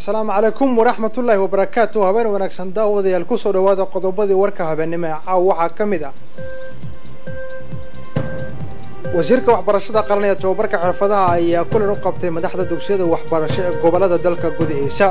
asalaamu calaykum waraxmatullaahi wabarakaatu habeen wanaagsan daawadayaal kusoo dhawaada qodobadii warka habeennimo ee caaw waxaa ka mid ah wasiirka waxbarashada qaran ee tobabarka xirfadaha ayaa kulan u qabtay madaxda dugsiyada waxbarasho ee gobolada dalka gudihiisa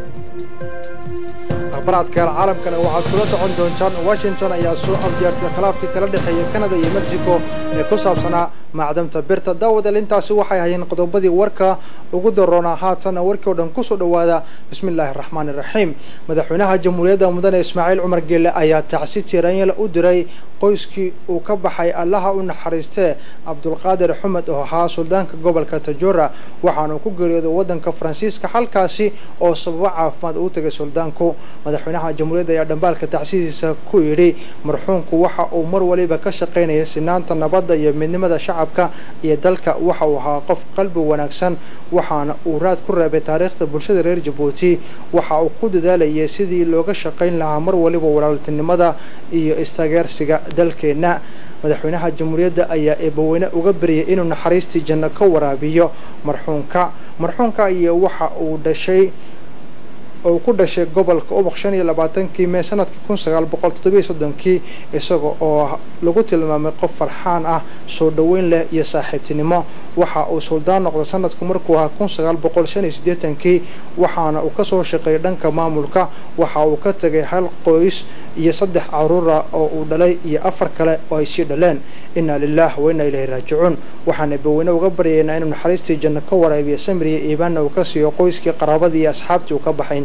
akhbaraadka caalamkana waxaad kula socon doontaan washington ayaa soo afjeertay khilaafkii kala dhexeeya canada iyo mexico ee ku saabsanaa macdamta birta daawadal intaasi waxay hayeen qodobadii warka ugu daroonaa haatanna warkii o dhan kusoo dhawaada bismi illaahi araxmaani iraxiim madaxweynaha jamhuuriyadda mudane ismaaciil cumar geelle ayaa tacsi tiiraanyala u diray qoyskii uu ka baxay allaha u naxariistee cabdulqaadir xumed oo ahaa suldaanka gobolka tajora waxaanu ku geeriyooday waddanka faransiiska halkaasi oo sababo caafimaad uu tagay suldaanku madaxweynaha jamhuuriyadda ayaa dhambaalka tacsidiisa ku yidhi marxuumku waxa uu mar waliba ka shaqaynaya sinaanta nabadda iyo midnimada shacabka iyo dalka waxa uu ahaa qof qalbi wanaagsan waxaana uu raad ku reebay taariikhda bulshada reer jabuuti waxa uu ku dadaalayay sidii looga shaqayn lahaa mar waliba walaaltinimada iyo istaageersiga dalkeenna madaxweynaha jamhuuriyadda ayaa eebaweyne uga baryay inuu naxariistii janno ka waraabiyo marxuumka marxuumka iyo waxa uu dhashay oo ku dhashay gobolka ubuq shan iyo labaatankii mee sanadkii kun sagaal boqol toddobiyo soddonkii isaga oo lagu tilmaamay qof farxaan ah soo dhoweyn leh iyo saaxiibtinimo waxa uu suldaan noqday sanadku markuu ahaa kun sagaal boqol shan iyo siddeetankii waxaana uu kasoo shaqeeyay dhanka maamulka waxa uu ka tegay hal qoys iyo saddex caruura oo uu dhalay iyo afar kale oo ay sii dhaleen inaa lilah wa inaa ilahi raajicuun waxaana baweyne uga baryaynaa inuu naxariistii janno ka waraabiyo samiriya iibaanna uu ka siiyo qoyskii qaraabadii iyo asxaabtii uu ka baxay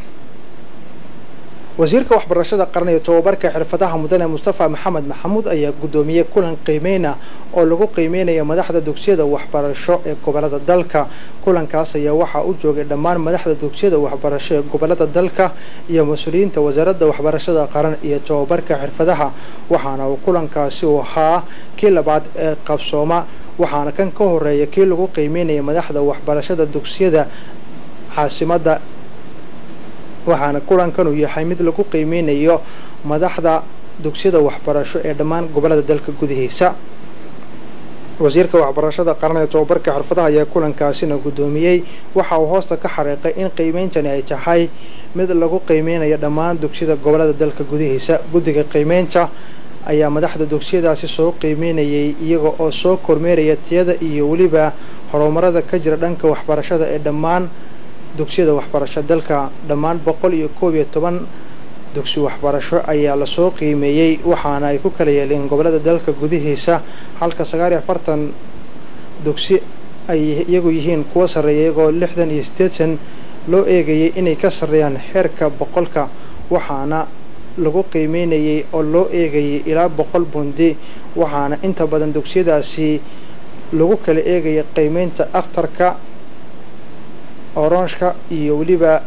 wasiirka waxbarashada qaran iyo tobabarka xirfadaha mudane mustafa maxamed maxamuud ayaa guddoomiyey kulan qiimeyna oo lagu qiimeynaya madaxda dugsiyada waxbarasho ee gobolada dalka kulankaas ayaa waxaa u joogay dhammaan madaxda dugsiyada waxbarasho ee gobolada dalka iyo mas-uuliyiinta wasaaradda waxbarashada qaran iyo tobabarka xirfadaha waxaana uu kulankaasi u ahaa kii labaad ee qabsooma waxaana kan ka horeeya kii lagu qiimeynaya madaxda waxbarashada dugsiyada caasimadda waxaana kulankan uu yahay mid lagu qiimeynayo madaxda dugsiyada waxbarasho ee dhammaan gobolada dalka gudihiisa wasiirka waxbarashada qaran ee tobabarka xirfadaha ayaa kulankaasina guddoomiyey waxa uu hoosta ka xariiqay in qiimeyntani ay tahay mid lagu qiimeynayo dhammaan dugsiyada gobolada dalka gudihiisa guddiga qiimeynta ayaa madaxda dugsiyadaasi soo qiimeynayay iyaga oo soo kormeeraya tiyada iyo weliba horumarada ka jira dhanka waxbarashada ee dhammaan dugsiyada waxbarasho dalka dhammaan boqol iyo koob iyo toban dugsi waxbarasho ayaa lasoo qiimeeyey waxaana ay ku kala yeeleen gobolada dalka gudihiisa halka sagaal iyo afartan dugsi ay iyagu yihiin kuwa sarreeya iyagoo lixdan iyo siddeetan loo eegayay inay ka sarreeyaan heerka boqolka waxaana lagu qiimeynayay oo loo eegayay ilaa boqol bundi waxaana inta badan dugsiyadaasi lagu kala eegaya qiimeynta akhtarka oranshka iyo weliba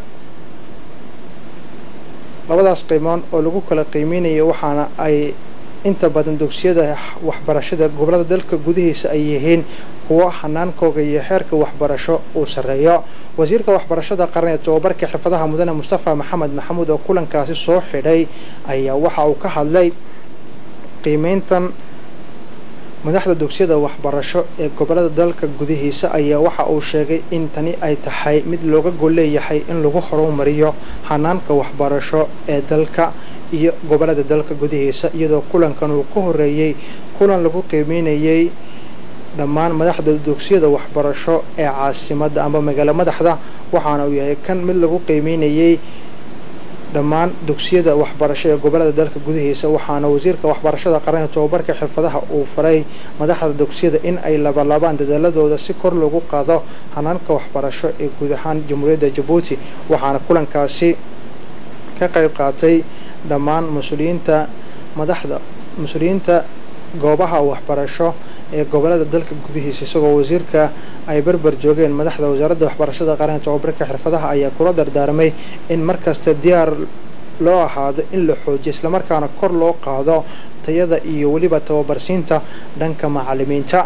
labadaas qiimoon oo lagu kala qiimeynayo waxaana ay inta badan dugsiyada waxbarashada gobolada dalka gudihiisa ay yihiin kuwo hanaankooga iyo heerka waxbarasho uu sarreeyo wasiirka waxbarashada qaran ee tobabarka xirfadaha mudane mustafa maxamed maxamuud oo kulankaasi soo xidhay ayaa waxa uu ka hadlay qiimeyntan madaxda dugsiyada waxbarasho ee gobolada dalka gudihiisa ayaa waxa uu sheegay in tani ay tahay mid looga gol leeyahay in lagu horumariyo hanaanka waxbarasho ee dalka iyo gobolada dalka gudihiisa iyadoo kulankan uu ka horeeyey kulan lagu qiimeynayay dhammaan madaxda dugsiyada waxbarasho ee caasimadda amba magaalo madaxda waxaana uu yahay kan mid lagu qiimeynayay dhammaan dugsiyada waxbarasho ee gobolada dalka gudihiisa waxaana wasiirka waxbarashada qaran ee tobabarka xirfadaha uu faray madaxda dugsiyada in ay labalaabaan dadaaladooda si kor loogu qaado hanaanka waxbarasho ee guud ahaan jamhuuriyadda jabuuti waxaana kulankaasi ka qayb qaatay dhammaan mas-uuliyiinta madaxda mas-uuliyiinta goobaha waxbarasho ee gobolada dalka gudihiisa isagoo wasiirka ay barbar joogeen madaxda wasaaradda waxbarashada qaran ee tobabarka xirfadaha ayaa kula dardaarmay in markasta diyaar loo ahaado in la xoojiyo islamarkaana kor loo qaado tayada iyo weliba tababarsiinta dhanka macalimiinta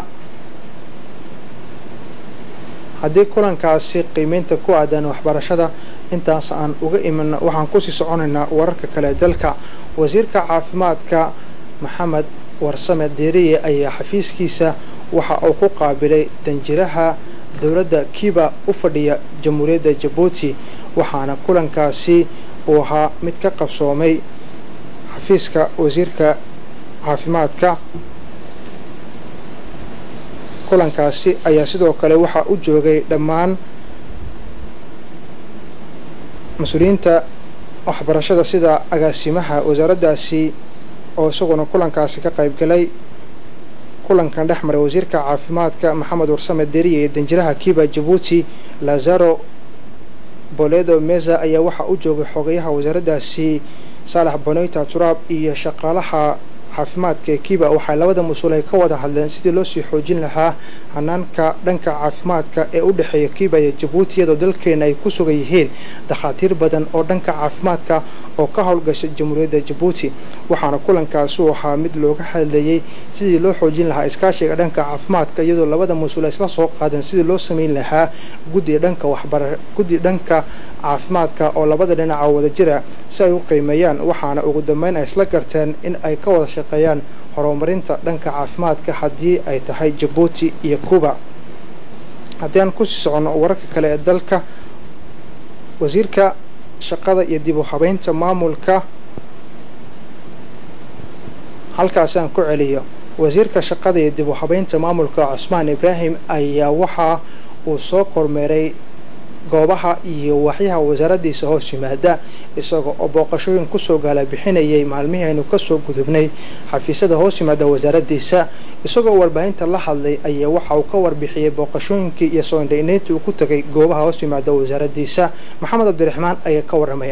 haddii kulankaasi qiimeynta ku aadan waxbarashada intaas aan uga iman waxaan kusii soconaynaa wararka kale dalka wasiirka caafimaadka maxamed warsame deeriye ayaa xafiiskiisa waxa uu ku qaabilay danjiraha dowladda kiba u fadhiya jamhuuriyadda jabuuti waxaana kulankaasi uu ahaa mid ka qabsoomay xafiiska wasiirka caafimaadka kulankaasi ayaa sidoo kale waxaa u joogay dhammaan mas-uuliyiinta waxbarashada sida agaasimaha wasaaraddaasi oo isaguna kulankaasi ka qaybgalay kulankan dhex maray wasiirka caafimaadka maxamed warsame deriye ee danjiraha kiba jabuuti lazaro boledo meza ayaa waxaa u joogay xogayaha wasaaraddaasi saalax bonoyta turaab iyo shaqaalaha caafimaadka ee kiba waxay labada mas-uul ay ka wada hadleen sidii loo sii xoojin lahaa hanaanka dhanka caafimaadka ee u dhexeeya kiba iyo jabuuti iyadoo dalkeena ay ku sugan yihiin dakhaatiir badan oo dhanka caafimaadka oo ka howlgasha jamhuuriyadda jabuuti waxaana kulankaasi uu ahaa mid looga hadlayey sidii loo xoojin lahaa iskaashiga dhanka caafimaadka iyadoo labada mas-uul ay isla soo qaadeen sidii loo sameyn lahaa guddi dhanka waxbara guddi dhanka caafimaadka oo labada dhinaca wada jira si ay u qiimeeyaan waxaana ugu dambeyn ay isla garteen in ay ka wada shaqeeyaan horumarinta dhanka caafimaadka haddii ay tahay jabuuti iyo cuba haddii aan kusii soconno wararka kale ee dalka wasiirka shaqada iyo dib u habeynta maamulka halkaasi aan ku celiyo wasiirka shaqada iyo dib u habeynta maamulka cusmaan ibraahim ayaa waxa uu soo kormeeray goobaha iyo waxyaha wasaaraddiisa hoos yimaada isagoo oo booqashooyin kusoo gaala bixinayay maalmihii aynu kasoo gudubnay xafiisyada hoos yimaada wasaaraddiisa isagoo warbaahinta la hadlay ayaa waxa uu ka warbixiyey booqashooyinkii iyo soo indhainayntii uu ku tagay goobaha hoos yimaada wasaaraddiisa maxamed cabdiraxmaan ayaa ka waramaya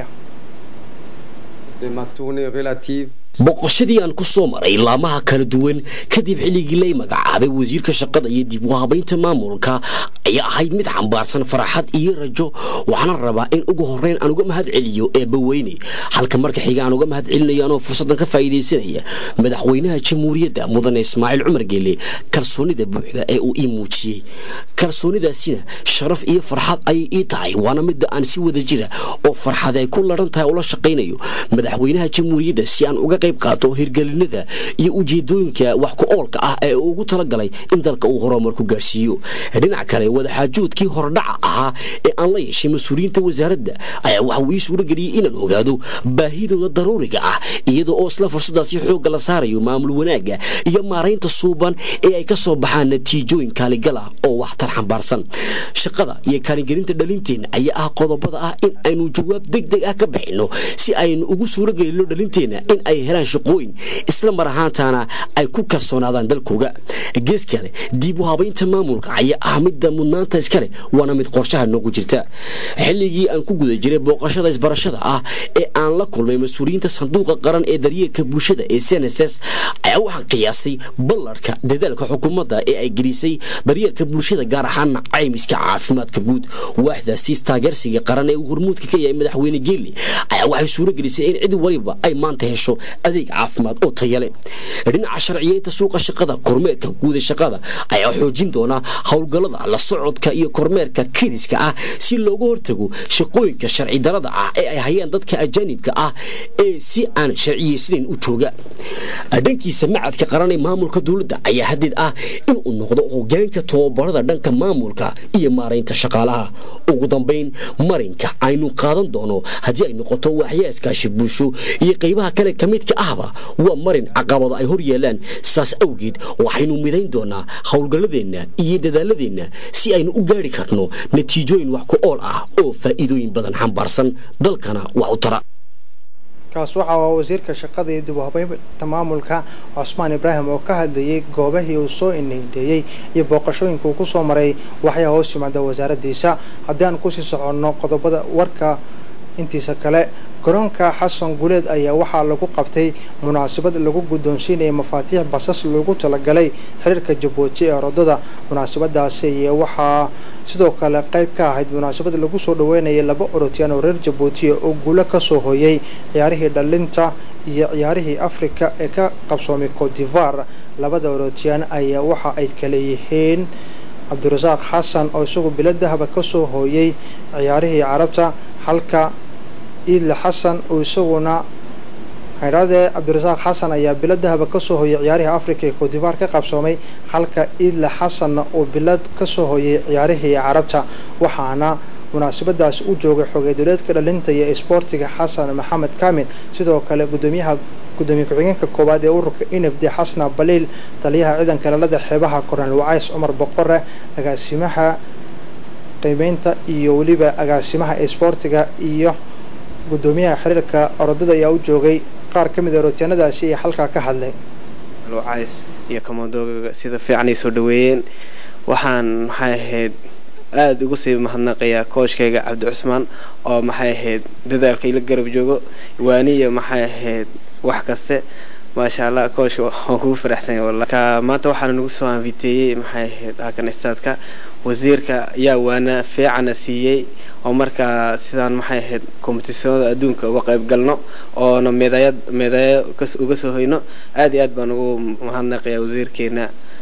boqoshadii aan ku soo maray laamaha kala duwan kadib xilligii lay magacaabay wasiirka shaqada iyo dib u habaynta maamulka ayaa ahayd mid xambaarsan faraxad iyo rajo waxaana rabaa in ugu horeyn aan uga mahad celiyo eebbaweyne halka marka xiga aan uga mahad celinayo anoo fursaddan ka faa'iidaysanaya madaxweynaha jamhuuriyadda mudane ismaaciil cumar geele kalsoonida buuxda ee uu ii muujiyey kalsoonidaasina sharaf iyo farxad ayay ii tahay waana midda aan si wada jira oo farxad ay ku laran tahay ula shaqaynayo madaxweynaha jamhuuriyadda si aan uga qayb qaato hirgelinada iyo ujeedooyinka wax ku oolka ah ee uu ugu talagalay in dalka uu horumar ku gaarsiiyo dhinaca kale wadaxaajoodkii hordhaca ahaa ee aan la yeeshay mas-uuliyiinta wasaaradda ayaa waxa uu ii suurageliyey inaan ogaado baahidooda daruuriga ah iyada oo isla fursadaasi xoogga la saarayo maamul wanaagga iyo maaraynta suuban ee ay ka soo baxaan natiijooyin kaaligala oo waxtar xambaarsan shaqada iyo kaalingelinta dhalinteenna ayaa ah qodobada ah in aynu jawaab deg deg ah ka bixinno si aynu ugu suuragelino dhalinteenna in ay helaan shaqooyin isla mar ahaantaana ay ku kalsoonaadaan dalkooga gees kale dib u habaynta maamulka ayaa ah midda mudnaanta iskale waana mid qorshaha noogu jirta xilligii aan ku guda jiray booqashada isbarashada ah ee aan la kulmay mas-uuliyiinta sanduuqa qaran ee daryeelka bulshada ee cnss ayaa waxaan qiyaasay ballarka dadaalka xukuumadda ee ay gelisay daryeelka bulshada gaar ahaana caymiska caafimaadka guud waaxdaasiis taageersiga qaran ee uu hormuudka ka yahay madaxweyne geeli ayaa waxay suuro gelisay in cid waliba ay maanta hesho adeeg caafimaad oo tayale dhinaca sharciyeynta suuqa shaqada kormeerka guuda shaqada ayaa xoojin doona howlgallada la socodka iyo kormeerka kiriska ah si looga hortago shaqooyinka sharci darada ah ee ay hayaan dadka ajaanibka ah ee si aan sharciyeysnayn u jooga dhankiisa macadka qaran ee maamulka dowladda ayaa hadeed ah inuu noqdo hogaanka tobabarada dhanka maamulka iyo maaraynta shaqaalaha ugu dambayn marinka aynu qaadan doono haddii ay noqoto waaxyaa iskaashi bulsho iyo qaybaha kale ka midka ahba waa marin caqabado ay hor yeelaan saas awgeed waxaynu midayn doonaa howlgalladeenna iyo dadaaladeenna si aynu u gaari karno natiijooyin wax ku ool ah oo faa'iidooyin badan xambaarsan dalkana wax u tara kaas waxa waa wasiirka shaqada iyo dib u habeynta maamulka cusmaan ibraahim oo ka hadlayay goobahii uu soo indhaindheeyey iyo booqashooyinka uu kusoo maray waxyaa hoos yimaada wasaaraddiisa haddii aan kusii soconno qodobada warka intiisa kale garoonka xasan guleed ayaa waxaa lagu qabtay munaasabad lagu guddoonsiinaya mafaatiix basas loogu talagalay xiriirka jabuuti ee rodada munaasabadaasi ayaa waxaa sidoo kale qayb ka ahayd munaasabad lagu soo dhaweynayay laba orotyaan oo reer jabuutiya oo guulo kasoo hooyay ciyaarihii dhalinta iyo ciyaarihii afrika ee ka qabsoomay cotivar labada orotyaan ayaa waxa ay kale yihiin cabdirasaaq xasan oo isagu bilo dahaba kasoo hooyay ciyaarihii carabta halka iidle xasan oo isaguna haydhaadee cabdirasaaq xasan ayaa bilad dahaba kasoo hoyay ciyaarihii africa ee coodivaar ka qabsoomay halka iidle xasanna uu bilad kasoo hoyay ciyaarihii carabta waxaana munaasabadaasi u joogay xogey dowleedka dhalinta iyo isboortiga xasan maxamed kaamil sidoo kale gudoomiyaha gudoomiye ku-xigeenka koowaad ee ururka nfd xasna baliil taliyaha ciidanka lalada xeebaha kornel wacays cumar boqore agaasimaha qiimeynta iyo weliba agaasimaha isboortiga iyo gudoomiyaha xiriirka orodada ayaa u joogay qaar ka mid a rootyaanadaasi ee halkaa ka hadlay wacays iyo kamadoogaga sida fiican ay soo dhaweeyeen waxaan maxay ahayd aada ugu sii mahadnaqayaa kooshkayga cabdi cusmaan oo maxay ahayd dadaalka ila garab joogo waaniya maxay ahayd wax kaste maasha allah kooshka waan kugu faraxsanya walla ka maanta waxaana nagu soo anfiteeyey maxay ahayd halkan istaadka wasiirka yaa waana fiicana siiyey oo markaa sidaan maxay ahayd kombitisonada adduunka uga qayb galno oona meedayad meedayo uga soo hoyno aad iyo aad baan ugu mahadnaqayaa wasiirkeena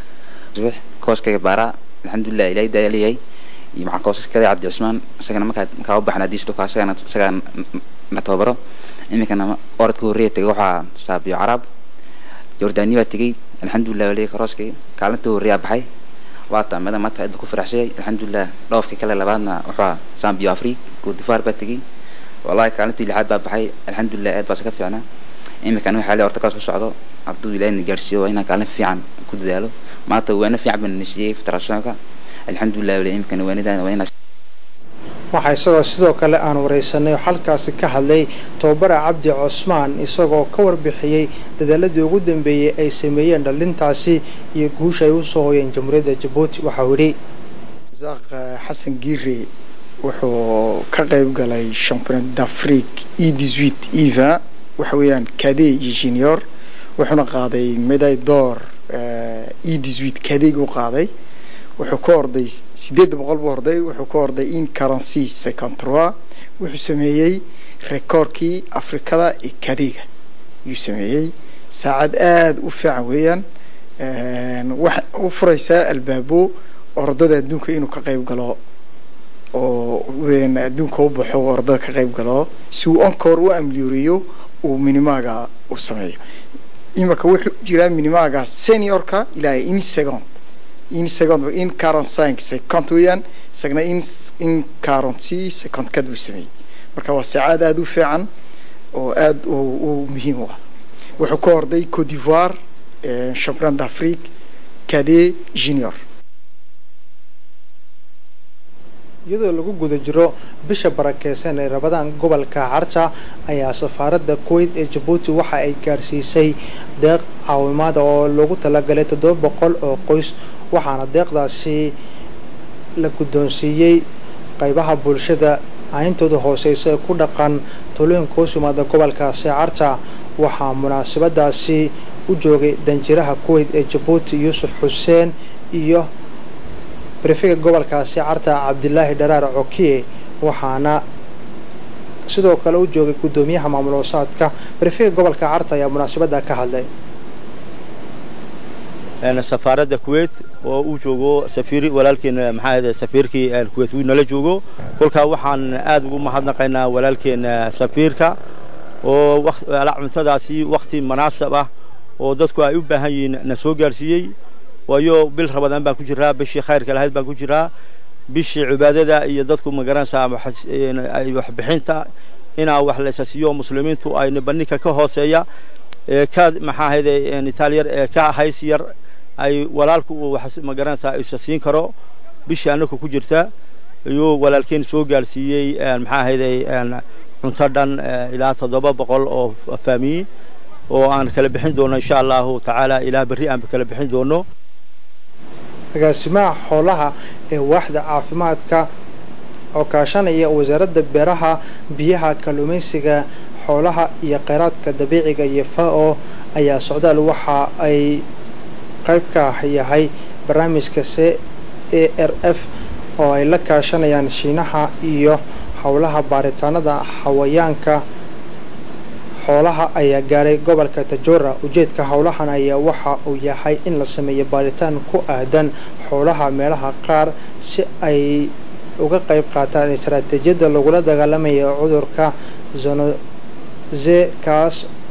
kooskayga baaraa alxamdulilah ilaahay daaliyahay iyo maxaa koosaskada cabdi cusmaan isagana markaa markaa u baxna hadiis dhulka isagana isagaa na tababaro iminkana orodka horreeya tegay waxaa saabiyo caraab jordaani baa tegey alxamdulilah waliga karooskay kaalinta horreeyaa baxay waata mada maanta aad ku faraxsayay alxamdulilah dhoofkii kale labaadna wuxuu sambiyo afrique goodifaar baa tegey wallahi kaalintii lixaad baa baxay alxamdulilah aad baase ka fiicnaa iminkana waxaa le horta kaas ku socdo hadduu ilaahina gaarsiiyo waa inaan kaalin fiican ku dadaalo maanta waana fiican baan nasiiyey federationka alxamdulilah wali iminkana waanidan waa inaa waxaa isagoo sidoo kale aan wareysanay oo halkaasi ka hadlay tobabara cabdi cosmaan isagoo ka warbixiyey dadaaladii ugu dambeeyey ay sameeyeen dhalintaasi iyo guusha ay usoo hoyeen jamhuuriyadda jabuuti waxau yidhi zaaq xasan giire wuxuu ka qayb galay championnat d'afrique e dixuit eva waxa weeyaan kade iyo junior wuxuuna qaaday medaille d'or e dixuit kadeg u qaaday wuxuu ka orday sideedda boqol buu orday wuxuu ka orday in currency cinquante trois wuxuu sameeyey rekoorkii afrikada ee kadega ayuu sameeyey saacad aada u fiican weeyaan waxa u furaysaa albaabo ordada adduunka inuu ka qayb galo oo adduunka u baxo ordada ka qayb galo si uu onkoor u amliyoreeyo uu minimaaga u sameeyo imika wuxuu jiraa minimaaga seniorka ilaa in second in second in quarante cinq cinquante weeyaan isagna in in quarante six cinquante kad buu sameeyey marka waa saacad aada u fiican oo aada u muhiim u ah wuxuu ka orday cote d'ivoire championnat d'afrique cadet junior iyadoo lagu guda jiro bisha barakeysan ee rabadaan gobolka carta ayaa safaaradda kuwait ee jabuuti waxa ay gaarsiisay deeq caawimaada oo loogu talagalay toddoba boqol oo qoys waxaana deeqdaasi la guddoonsiiyey qaybaha bulshada ayntooda hooseysa ee ku dhaqan talooyinka hoos yimaada gobolkaasi carta waxaa munaasabadaasi u joogay danjiraha kuwait ee jabuuti yuusuf xuseen iyo brefega gobolkaasi carta cabdilaahi dharaar cokiye waxaana sidoo kale u joogay guddoomiyaha maamul hoosaadka brefega gobolka carta ayaa munaasabada ka hadlay safaaradda kuwait oo uu joogo safiir walaalkeena maxaa ahde safiirkii kuwait uu nala joogo kolkaa waxaan aad ugu mahadnaqaynaa walaalkeena safiirka oo cuntadaasi wakti munaasab ah oo dadku ay u baahan yihiin na soo gaarsiiyey waayo bil rabadaan baan ku jiraa bishii khayrka lahayd baan ku jiraa bishii cibaadada iyo dadku magaranaysaa waxbixinta inaa wax laysa siiyo muslimiintu ay nibaninka ka hooseeya ee ka maxaa ahayde itaaliyar ee ka hays yar ay walaalku uu wax magaranaysaa isa siin karo bishii anaku ku jirta ayuu walaalkeen soo gaarsiiyey maxaa ahayde cunto dhan ilaa toddoba boqol oo faamiyi oo aan kala bixin doono insha allahu tacaala ilaa berri aan kala bixin doono agaasimaha xoolaha ee waaxda caafimaadka oo kaashanaya wasaaradda beeraha biyaha kalluumaysiga xoolaha iyo kheyraadka dabiiciga iyo fao ayaa socdaal waxa ay qayb ka yahay barnaamijka c a r f oo ay la kaashanayaan shiinaha iyo howlaha baaritaanada xawayaanka xoolaha ayaa gaaray gobolka tajora ujeedka howlahan ayaa waxa uu yahay in la sameeyo baaritaan ku aadan xoolaha meelaha qaar si ay uga qayb qaataan istaraatiijiyadda lagula dagaalamayo cudurka zonoze kaas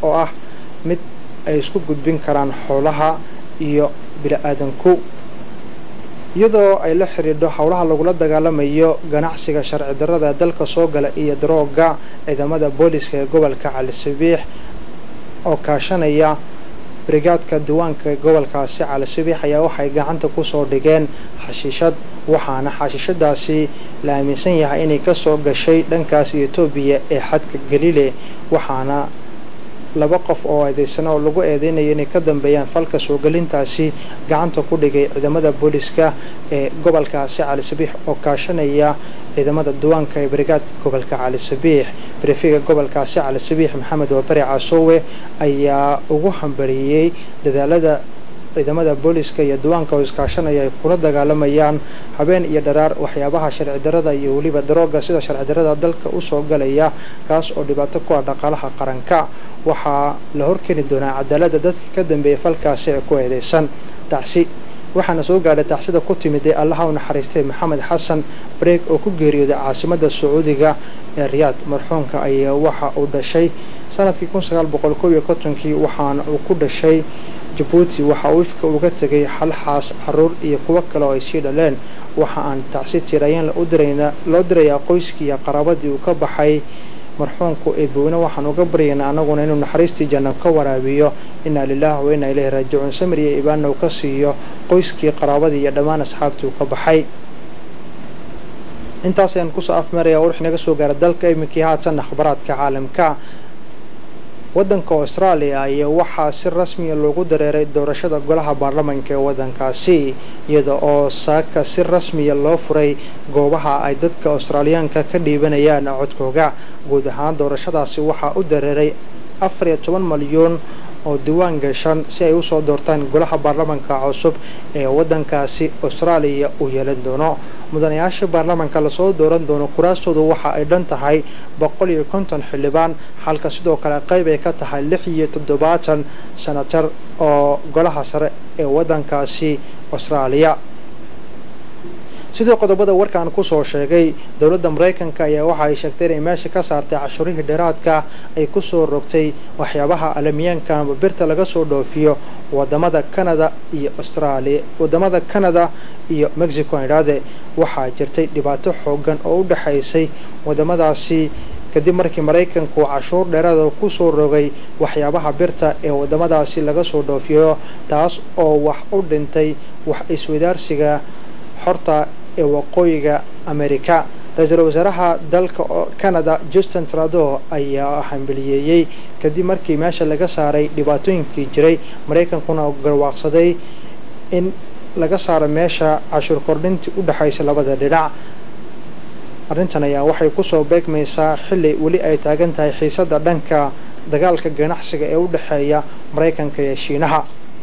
oo ah mid ay isku gudbin karaan xoolaha iyo bili-aadanku iyadoo ay la xidhiidho howlaha lagula dagaalamayo ganacsiga sharci darrada dalka soo gala iyo darooga ciidamada booliska ee gobolka cali sabiix oo kaashanaya brigaadka diiwaanka ee gobolkaasi cali sabiix ayaa waxay gacanta kusoo dhigeen xashiishad waxaana xashiishadaasi la aaminsan yahay inay kasoo gashay dhankaas etoobiya ee xadka galile waxaana laba qof oo eedeysana oo lagu eedeynayo inay ka dambeeyaan falka soo gelintaasi gacanta ku dhigay ciidamada booliska ee gobolkaasi cali sabiix oo kaashanaya ciidamada diiwaanka ee brigaadka gobolka cali sabiix barifiga gobolkaasi cali sabiix maxamed wabari casoowe ayaa ugu hambariyey dadaalada ciidamada booliska iyo diiwaanka oo iskaashanaya ay kula dagaalamayaan habeen iyo dharaar waxyaabaha sharci darrada iyo weliba darooga sida sharci darrada dalka usoo galaya kaas oo dhibaato ku ah dhaqaalaha qaranka waxaa la horkeeni doonaa cadaalada dadkii ka dambeeyay falkaasi ee ku eedeysan tacsi waxaana soo gaadhay tacsida ku timid ee allaha u naxariistay maxamed xasan bareeg oo ku geeriyooday caasimada sacuudiga ee riyaad marxuumka ayaa waxa uu dhashay sanadkii kun sagaal boqol koob iyo kontonkii waxaana uu ku dhashay jabuuti waxa uu ifka uga tegay halxaas caruur iyo kuwo kale oo ay sii dhaleen waxa aan tacsi tiraayeen loo dirayaa qoyskii iyo qaraabadii uu ka baxay marxuumku eeboweyne waxaan uga baryaynaa anaguna inuu naxariistii janno ka waraabiyo inaa lilaah wa inaa ilaahi raajicuun samir iyo ibaana uu ka siiyo qoyskii qaraabadii iyo dhammaan asxaabtii uu ka baxay intaas ayaan kusoo afmeeraya warwix naga soo gaara dalka iminkii haatan akhbaraadka caalamka waddanka austraaliya ayaa waxaa si rasmiya loogu dareeray doorashada golaha baarlamanka ee waddankaasi iyada oo saaka si rasmiya loo furay goobaha ay dadka australiyaanka ka dhiibanayaan codkooga guud ahaan doorashadaasi waxaa u dareeray afar iyo toban malyuun oo diiwaan gashan si ay usoo doortaan golaha baarlamanka cusub ee waddankaasi austraaliya uu yeelan doono mudanayaasha baarlamanka lasoo dooran doono kuraastoodu waxa ay dhan tahay boqol iyo konton xildhibaan halka sidoo kale qayb ay ka tahay lix iyo toddobaatan sanatar oo golaha sare ee waddankaasi austraaliya sidoo qodobada warkaan kusoo sheegay dowladda maraykanka ayaa waxa ay sheegtay inay meesha ka saartay cashuurihii dheeraadka ay kusoo rogtay waxyaabaha alamiyaanka amba birta laga soo dhoofiyo wadamada canada iyo australia wadamada canada iyo mexico idhaade waxaa jirtay dhibaato xoogan oo u dhexaysay wadamadaasi kadib markii maraykanku cashuur dheeraada kusoo rogay waxyaabaha birta ee wadamadaasi laga soo dhoofiyo taas oo wax u dhintay wax iswadaarsiga xorta ee waqooyiga amerika ra-iisul wasaaraha dalka canada justin trado ayaa hambaliyeeyey kadib markii meesha laga saaray dhibaatooyinkii jiray maraykankuna garwaaqsaday in laga saaro meesha cashuur kordhintii u dhexaysa labada dhinac arrintan ayaa waxay kusoo beegmaysaa xilli weli ay taagan tahay xiisadda dhanka dagaalka ganacsiga ee u dhexeeya maraykanka iyo shiinaha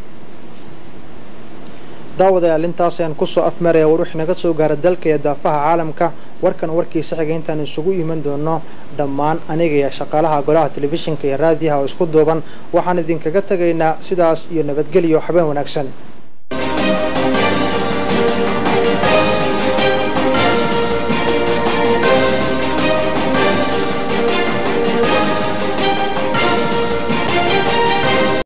daawadayaal intaas ayaan kusoo afmaraya war wixii naga soo gaara dalka iyo daafaha caalamka warkan warkiisa xiga intaan isugu iman doono dhammaan aniga iyo shaqaalaha golaha telefishinka iyo raadiyaha oo isku duuban waxaan idinkaga tegaynaa sidaas iyo nabadgelyo habeen wanaagsan